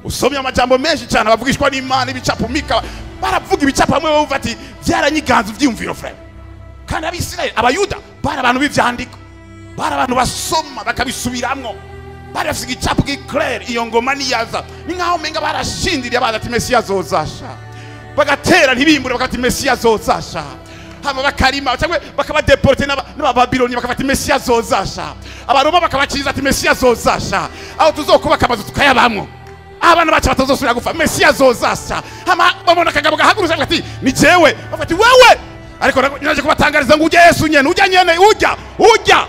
usomye amajambo menshi cyane abavugishwa n'imana ibicapo mika baravuga ibicapo bamwe bumva ati byaranyiganza ibyiyumviro frere kandi abisirayeli abayuda bari abantu b'ivyandiko bari abantu basoma bakabisubiramwo bari bafise igicapo giclare iyo ngoma niyaza ni nkaho menga barashindiriye baza ati mesiya azozasha bagatera ntibimbure bakati mesiya azozasha hama bakarima cyangwa bakabadeporte n'aba- n'abababiloni bakafata mesiya azozasha abaroma bakabakiriza ati mesiya azozasha aho tuzokubaka amazu tukayabamwo aho abana bacu batazosubira gupfa mesiya azozasha hama babona akagabo gahagurutse bavuga ati ni jewe bavuga ati wewe ariko naje kubatangariza ngo ujya yesu nyene ujya nyene ujya ujya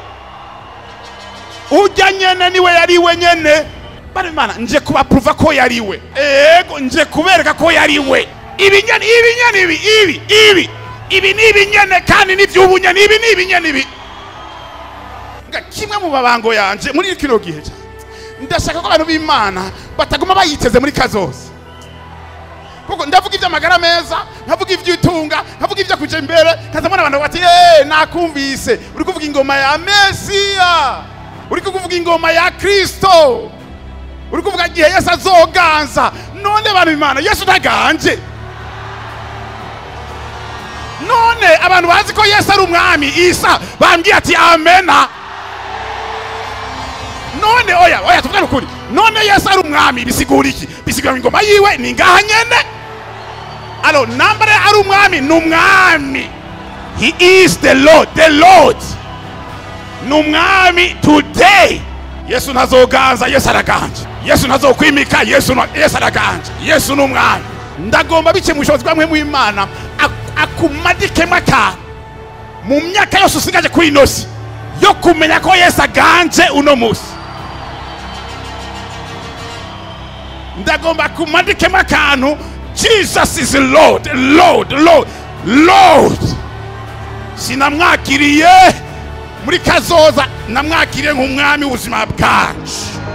ujya nyene niwe yariwe nyene bari imana nje kubapuruva ko yariwe ego nje kubereka ko yariwe ibi nyene ibi nyene ibi ibi ibi ibi ni ibinyene kandi ni vy'ubunyene ibi ni ibinyene ibi nga kimwe mu mabango yanje muri kino gihe cyane ndashaka ko abantu b'imana bataguma bayiteze muri kazoza kuko ndavuga iby'amagara meza nkavuga iby'itunga nkavuga ibyo kuja imbere kaza mbona abantu bati eh nakumvise uri kuvuga ingoma ya mesiya uri kuvuga ingoma ya kristo uri kuvuga igihe yesu azoganza none abantu b'imana yesu ntaganje none abantu bazi ko yesu ari umwami isa bambwiye ati amena none oya oya tuvugane ukuri none yesu ari umwami bisigura iki bisigura ngo ingoma yiwe ni ngaha nyene alo nambare ari umwami ni umwami he is the lord the lord ni umwami today yesu ntazoganza yesu araganje yesu ntazokwimika yesu na- yesu araganje yesu ni umwami ndagomba bike mu bushobozi bwamwe mu imana ak- akumadikemo akantu mu myaka yose usigaje kuri ino si yo kumenya ko yesu aganje uno musi ndagomba kumadikemo akantu jesus is lord lord lord lord sinamwakiriye muri kazoza namwakiriye nk'umwami w'ubuzima bwacu